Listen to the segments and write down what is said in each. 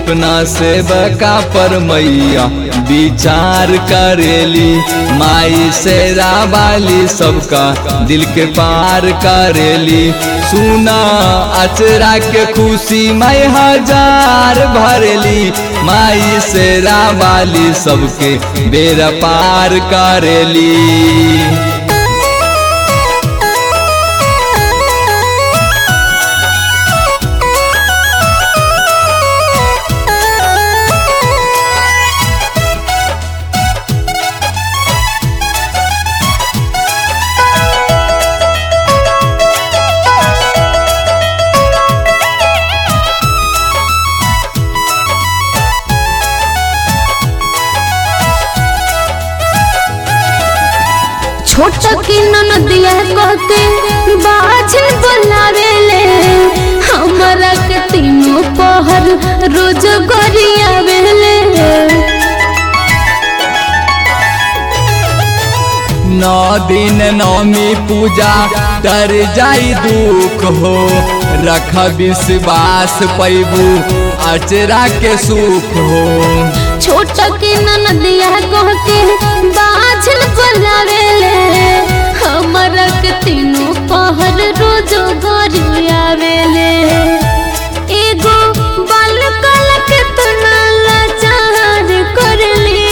अपना सेवका पर मैया विचार करेली माई से रावाली सबका दिल के पार करेली सुना अचरा के खुशी मैं हजार भरेली माई से रावाली सबके बेरा पार करेली छोट की ननदिया कहके बाझन बोलावेले हमरा के तीनों पहर रोज गरियावेले नौ दिन नौमी पूजा डर जाई दुख हो रख विश्वास पैबू अचरा के सुख हो छोट की ननदिया कहके बाझन बोलावेले हमरा के तीनों पहर रोज गरियावेले एगो बाल काला के तना लाचार करली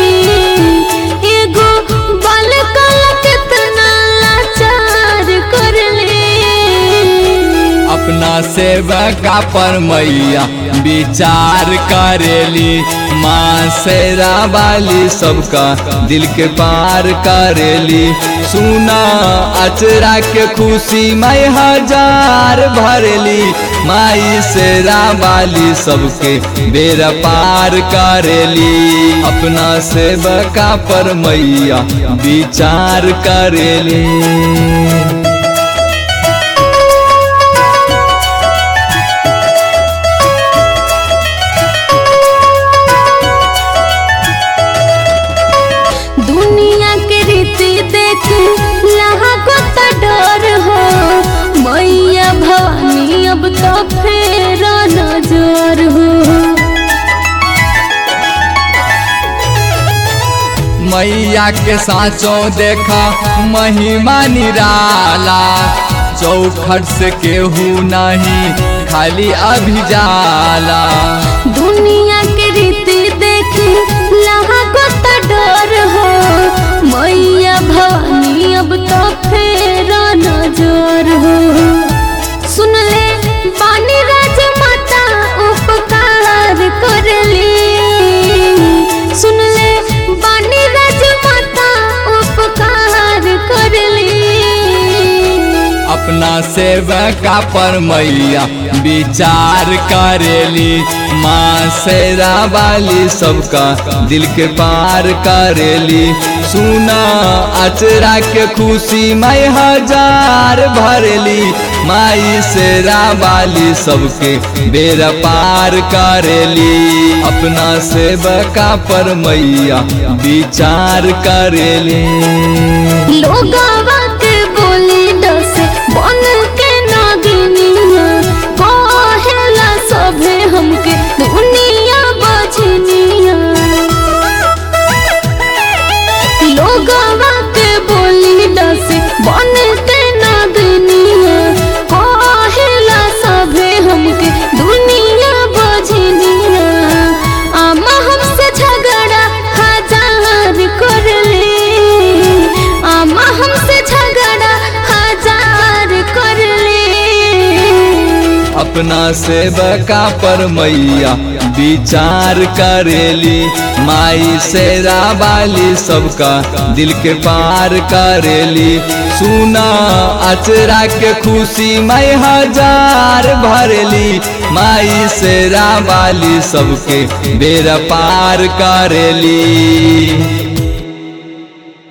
एगो बाल काला के तना लाचार करली अपना सेवका पर मैया विचार करेली माँ से रावाली सबका दिल के पार करेली सुना अचरा के खुशी मैं हजार भरेली माई से रावाली सबके बेरा पार करेली अपना सेवका पर मैया विचार करेली दुनिया के रीति देख लागो तो डर हो मैया भवानी अब तो फेर नजर हो मैया के साँचों देखा महिमा निराला चौखट से केहू नहीं खाली अभी जाला दुनिया के रीति देख लागो तो डर हो मैया भवानी अब तो फेर नजर हो सुन ले बानी राज माता उपकार करली सुन ले बानी राज माता उपकार करली अपना सेवका पर मैया विचार करेली माँ से रावाली सबका दिल के पार करेली सुना अचरा के खुशी मैं हजार भरेली माई से रावाली सबके बेरा पार करेली अपना सेवका पर मैया विचार करेली लोगवा के बोली डस बन के नागिनिया कहेला सभे हमके दुनिया बजनिया लोगवा के बोली डस बन के नागिनिया कहेला सभे हमके दुनिया बजनिया आमा हमसे झगड़ा हजार कर ले आमा हमसे झगड़ा हजार कर ले अपना सेवका पर मैया विचार करेली माई से रावाली सबका दिल के पार करेली सुना अचरा के खुशी मैं हजार भरेली माई से रावाली सबके बेरा पार करेली